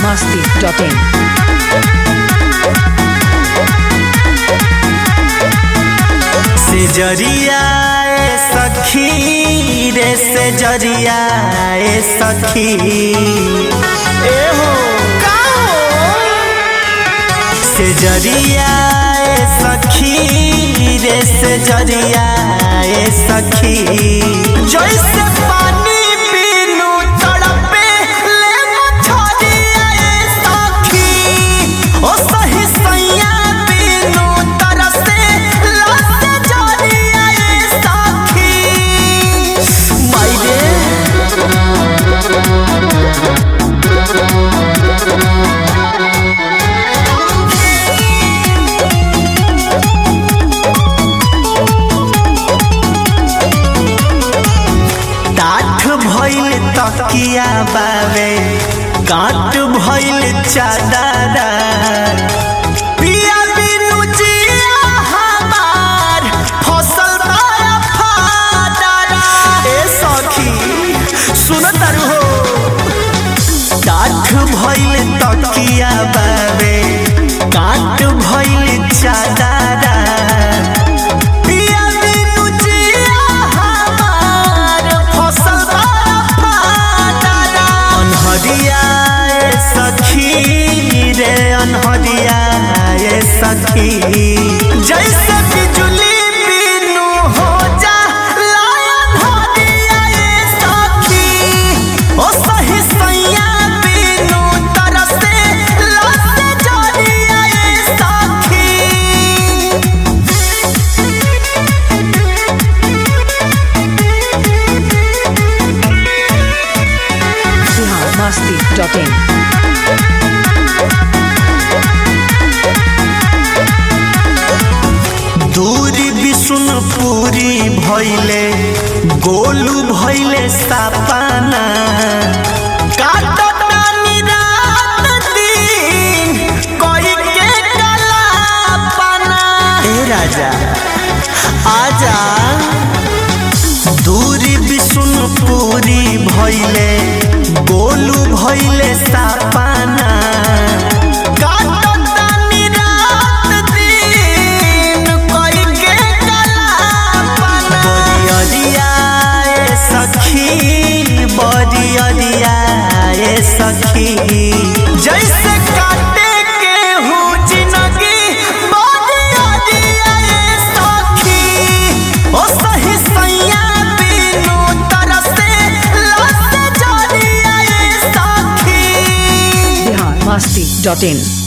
masti.in. से जरिया ए सखी रे से जरिया ए सखी ए हो का हो से जरिया ए सखी रे से जरिया ए सखी जैसे पानी पीनू तड़पे ले मछरिया ए सखी ओ सही सैया पीनू तरसे लसे जरिया ए सखी मायरे टाठ भइल तकिया बावे काट भइल चादरा पिया बिनु जिया हमार फसल बाया फादरा ए सखी सुन तारू हो टाठ भइल तकिया बावे काट भइल चादरा पिया बिनु जिया हमार फसल बाया फादरा अनहरिया ए सखी रे अनहरिया ए सखी जैसे बिजुली बिनु हो जा लायन हरिया ए सखी ओ सही सैया बिनु तरसे लसे जरिया ए सखी Bihar masti.in. दूरी विष्णुपुरी भैले गोलू भैले सपाना काटतानी रात दिन कोई के कलापना ए राजा आजा दूरी विष्णुपुरी भैले गोलू भैले सपाना काटतानी रात दिन कोई के कलापना बरियरिया ए सखी बरियरिया ए सखी जैसे काटे के हूँ जिंदगी बरियरिया ए सखी ओ सही सैया बिनु तरसे लसे जरिया ए सखी Bihar masti.in.